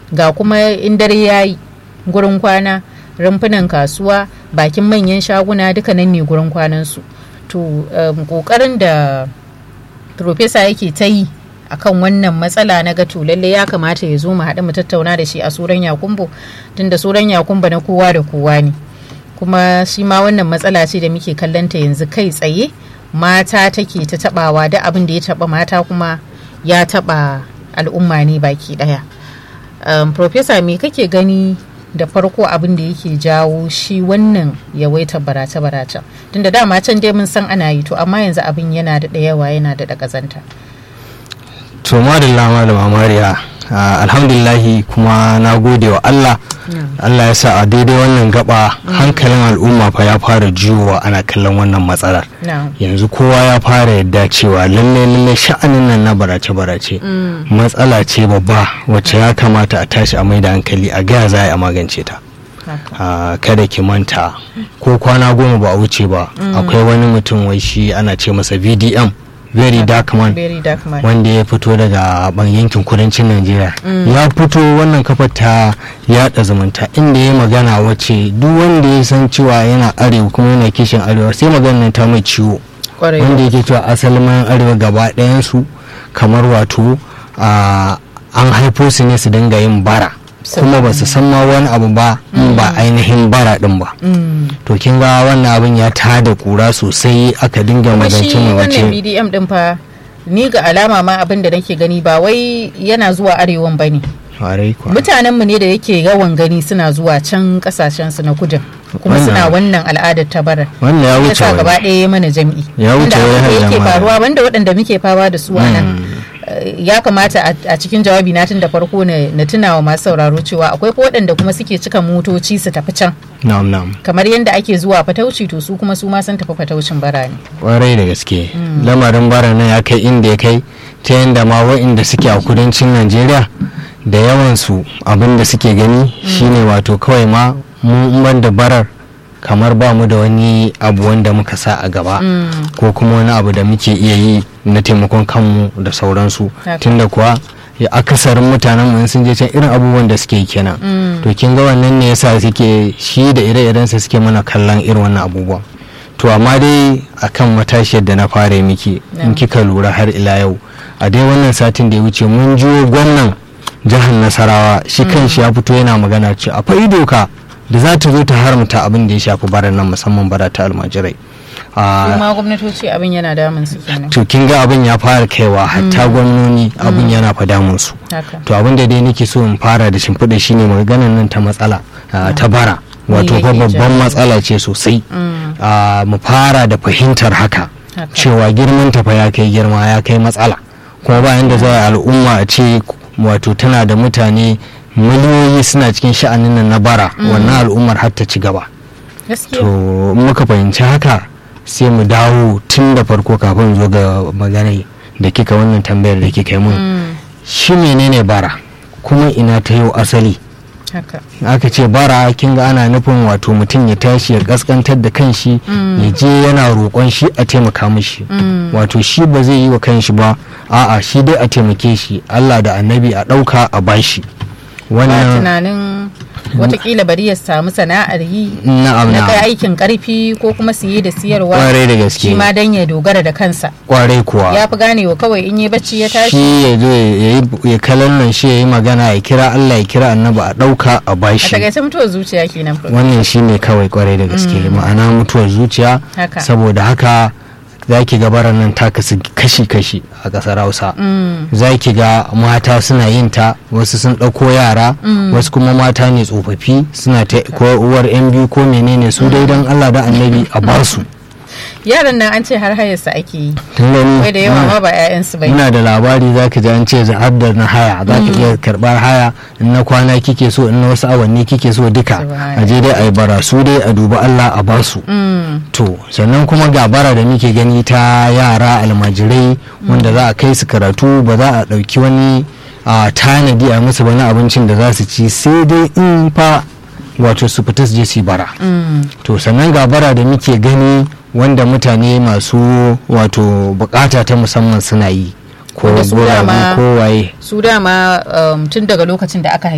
ga kuma in dare ya yi gurin kwana rumfunan kasuwa bakin manyan shaguna duka nan ne gurin kwanansu to um, kokarin da profesa yake ta yi akan wannan matsala na gato lalle ya kamata ya zo mu haɗu mu tattauna da shi a suran yakumbo tunda suran yakumbo na kowa da kowa ne kuma shi ma wannan matsala ce da muke kallonta yanzu kai tsaye mata take ta tabawa da abin da ya taba mata kuma ya taba al'umma ne baki daya um, profesa me kake gani da farko abin da yake jawo shi wannan yawaitar barace-barace tunda dama can dai mun san ana yi to amma yanzu abin yana da yawa yana da ƙazanta. to madalla malama mariya alhamdulillahi kuma na gode wa allah allah ya sa a daidai wannan gaba hankalin al'umma fa ya fara juyowa ana kallon wannan matsalar yanzu kowa ya fara yadda cewa lalle lalle sha'anin nan na barace barace matsala ce babba wacce ya kamata a tashi a mai da hankali a gaya za a magance ta kada ki manta ko kwana goma ba a wuce ba akwai wani mutum wai shi ana ce masa vdm very dark man wanda ya fito daga ban yankin kudancin najeriya ya fito wannan kafar ta yada zumunta inda ya magana wace duk wanda ya san cewa yana arewa kuma yana kishin arewa sai maganar ta mai ciwo wanda yake cewa asalin mayan arewa gaba ɗayansu kamar wato an haifo su ne su dinga yin bara kuma ba su san ma wani abu ba in ba ainihin bara din ba to kin ga wannan abin ya tada kura sosai aka dinga magance mai wace wannan BDM din fa ni ga alama ma abin da nake gani ba wai yana zuwa arewan bane mutanen mu ne da yake yawan gani suna zuwa can kasashen su na kudin kuma suna wannan al'adar ta bara wannan ya wuce gaba ɗaya mana jam'i ya wuce yake faruwa banda waɗanda muke fama da su a nan ya kamata a cikin jawabi na tun da farko na tuna wa masu sauraro cewa akwai waɗanda kuma suke cika motoci su tafi can kamar yadda ake zuwa fatauci to su kuma su ma sun tafi fataucin bara ne kwarai da gaske lamarin bara nan ya kai inda ya kai ta yadda ma wa'inda suke a kudancin najeriya da yawansu abin da suke gani shine wato kawai ma mun da barar kamar ba mu da wani abu wanda muka sa a gaba ko kuma wani abu da muke iya yi na taimakon kanmu da sauransu tunda kuwa ya akasarin mutanen mu sun je can irin abubuwan da suke kenan to kin ga wannan ne yasa suke shi da ire-irensa suke mana kallon irin wannan abubuwan to amma dai akan matashiyar da na fara miki in kika lura har ila yau a dai wannan satin da ya wuce mun jiwo gwamnan jihar nasarawa shi kan shi ya fito yana magana ce akwai doka da za ta zo ta haramta abin da ya shafi baran nan musamman bara ta almajirai kuma gwamnatoci abin yana damun su kenan to kin ga abin ya fara kaiwa hatta gwamnoni abin yana fa damun su to abin da dai nake so in fara da shimfiɗa shine maganar nan ta matsala ta bara wato fa babban matsala ce sosai mu fara da fahimtar haka cewa girman ta fa ya kai girma ya kai matsala kuma bayan da za al'umma a ce wato tana da mutane miliyoyi suna cikin sha'anin nan na bara wannan al'ummar har ta ci gaba to muka fahimci haka sai mu dawo tun da farko kafin zo ga magana da kika wannan tambayar da kika yi mun shi menene bara kuma ina ta yau asali aka ce bara kin ga ana nufin wato mutum ya tashi ya kaskantar da kanshi ya je yana roƙon shi a taimaka mishi wato shi ba zai yi wa kanshi ba a'a shi dai a taimake shi allah da annabi a ɗauka a bashi wannan tunanin watakila bari ya samu sana'ar yi na kai aikin karfi ko kuma siye da siyarwa kwarai da gaske shi ma dan ya dogara da kansa kwarai kuwa ya fi ganewa kawai in yi bacci ya tashi shi ya zo ya kalan nan shi ya yi magana ya kira Allah ya kira annabi a dauka a bashi a takaice mutuwar zuciya kenan wannan shi ne kawai kwarai da gaske ma'ana mutuwar zuciya saboda haka za ki ga baran nan ta kasu kashi-kashi a ƙasar hausa za ki ga mata suna yin ta wasu sun ɗauko yara wasu kuma mata ne tsofaffi suna ta ko uwar yan biyu ko menene su dai don allah da annabi a basu yaran nan an ce har hayarsa ake yi wai da yawa ma ba 'ya'yansu bai ina da labari za ka ji an ce har da na haya za ka iya karɓar haya in na kwana kike so in na wasu awanni kike so duka a je dai a yi bara su dai a duba allah a basu to sannan kuma ga bara da muke gani ta yara almajirai wanda za a kai su karatu ba za a ɗauki wani a tanadi a musu wani abincin da za su ci sai dai in fa wato su fita su je su bara to sannan ga bara da muke gani wanda mutane masu wato bukata ta musamman suna yi ko guragu ko waye su dama tun daga lokacin da aka